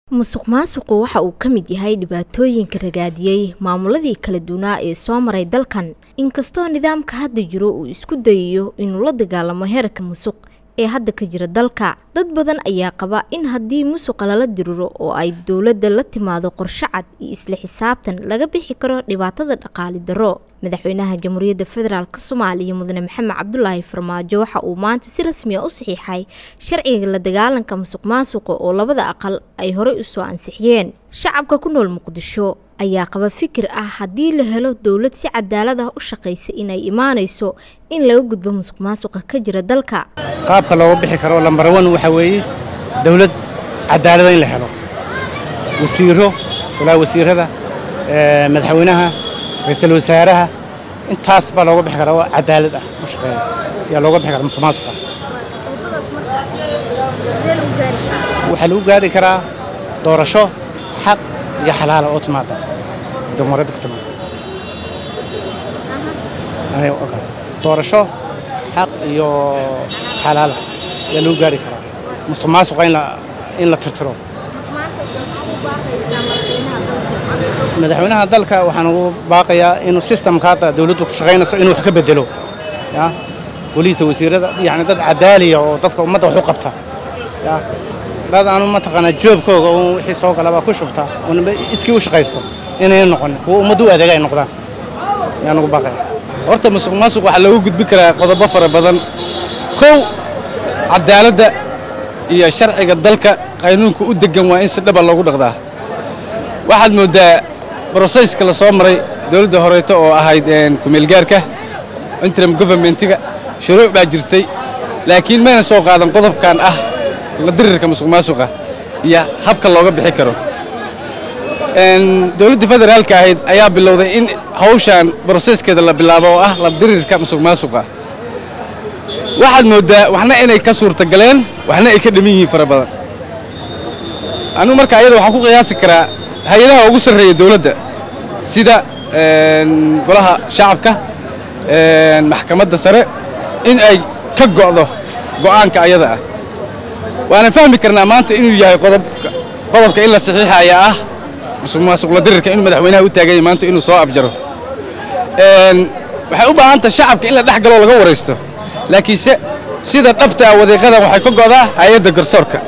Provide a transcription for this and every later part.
musuqmaasuqu waxa uu ka mid yahay dhibaatooyinka ragaadiyey maamuladii kala duwanaa ee soo maray dalkan inkastoo nidaamka hadda jiro uu isku dayayo inuu la dagaalamo heerka musuq ee hadda ka jira dalka dad badan ayaa qaba in haddii musuqa lala diriro oo ay dowladda la timaado qorshe cad iyo isla xisaabtan laga bixi karo dhibaatada dhaqaali darro madaxweynaha jamhuuriyadda federaalk soomaaliya mudane maxamed cabdulaahi farmaajo waxa uu maanta si rasmi a u saxiixay sharciga la dagaalanka musuq maasuqa oo labada aqal ay horey usoo ansixiyeen shacabka ku nool muqdisho ayaa qaba fikir ah haddii la helo dowlad si cadaalad ah u shaqaysa inay imaanayso in laga gudbo musuq maasuqa ka jira dalka qaabka looga bixi karo lambar wan waxaa weeye dowlad cadaalada in la helo wasiiro walaa wasiirada madaxweynaha ra-iisul wasaaraha intaas baa looga bixi karaa oo cadaalad ah u shaqeeya ayaa looga bixi karaa musuq maasuqa waxaa lagu gaari karaa doorasho xaq iyo xalaala oo timaada dimuqraadda ku timaada doorasho xaq iyo xalaala ayaa lagu gaari karaa musuq maasuqa in la tirtiro madaxweynaha dalka waxaan ugu baaqayaa inuu sistamka hadda dawladdu ku shaqaynayso inuu wax ka bedelo ya boliisa wasiirada yani dad cadaaliya oo dadka ummadda wax u qabta ya dad aanu mataqaanaa joobkooga uun wixii soo galaba ku shubta uunba iskii u shaqaysto inayna noqonin kuwa ummaddu u adeega ay noqdaan ayaan ugu baaqaya horta musuq maasuq waxaa loogu gudbin karaa qodobo fara badan kow cadaaladda iyo sharciga dalka qaynuunka u deggan waa in si dhaba loogu dhaqdaa waxaad mooddaa broseyska la soo maray dowladda horeeto oo ahayd kumeelgaarka interim governmentiga shuruuc baa jirtay laakiin mayna soo qaadan qodobkan ah la dirirka musuq maasuqa iyo habka looga bixi karo dowladda federaalka ahayd ayaa bilowday in hawshan broseskeeda la bilaabo oo ah la dirirka musuq maasuqa waxaad mooddaa waxna inay ka suurtagaleen waxna ay ka dhiman yihiin fara badan anugu marka ayada waxaan ku qiyaasi karaa hay-adaha ugu sarreeya dowladda sida golaha shacabka maxkamadda sare in ay ka go'do go'aanka ayada ah waana fahmi karnaa maanta inuu yahay qodobka in la saxiixa ayaa ah musuq maasuqla dirirka inuu madaxweynaha u taaganya maanta inuu soo afjaro waxay u baahan tahay shacabka in la dhex galoo laga waraysto laakiinse sida dhabta ah wadiiqadan waxay ka go'daa hay-adda garsoorka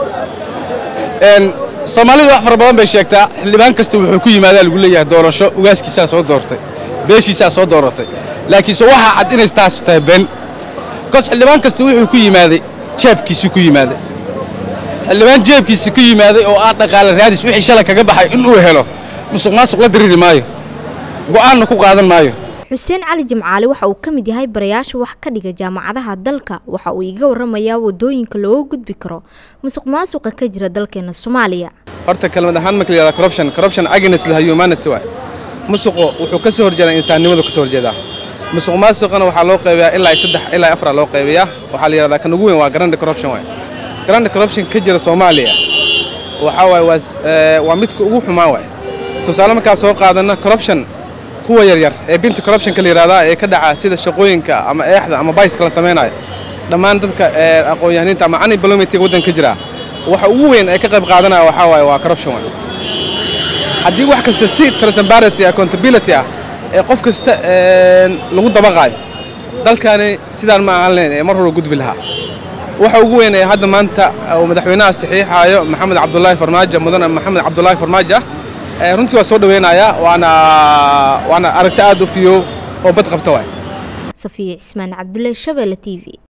soomaalidu wax fara badan bay sheegtaa xildhibaan kasta wuxuu ku yimaadaa lagu leeyahay doorasho ugaaskiisaa soo doortay beeshiisaa soo dooratay laakiinse waxaa cad inay taas tahay been bikoos xildhibaan kasta wuxuu ku yimaaday jeebkiisuu ku yimaaday xildhibaan jeebkiisa ku yimaaday oo ah dhaqaale raadis wixii shalay kaga baxay inuu helo musuq maasuq la diriri maayo go'aanna ku qaadan maayo xuseen cali jimcaale waxa uu ka mid yahay barayaasha wax ka dhiga jaamacadaha dalka waxa uu iga warramayaa waddooyinka looga gudbi karo musuq maasuqa ka jira dalkeena soomaaliya horta kelmad ahaan marka la yihahda corruption corruption against the humanity waay musuqu wuxuu ka soo horjeedaa insaannimadu ka soo horjeedaa musuq maasuqana waxaa loo qaybiyaa ilaa saddex ilaa afar loo qaybiyaa waxaa la yihahdaa kan ugu weyn waa grand corruption waay grand corruption ka jira soomaaliya waxaa waay waa midka ugu xumaa waay tusaale markaa soo qaadana corruption kuwa yaryar ee binta corruptionka la yidhahdaa ee ka dhaca sida shaqooyinka ama eexda ama bayska la samaynayo dhammaan dadka aqoon-yahaniinta ama unemploymentiga waddanka ka jira waxa ugu weyn ee ka qayb qaadanaya waxaa waaye waa corruption waay haddii wax kasta si transparency accountability ah ee qof kasta lagu dabaqaayo dalkani sidaan ma ahaan lahayn ee mar hore gudbi lahaa waxa ugu weyn ee hadda maanta uu madaxweynaha saxiixaayo maxamed cabdulaahi farmaajo mudane maxamed cabdulaahi farmaajo ah runtii waa soo dhaweynayaa waana waana aragti aad u fiyo oo bad qabta waay safiya cismaan cabdulle shabeelle t v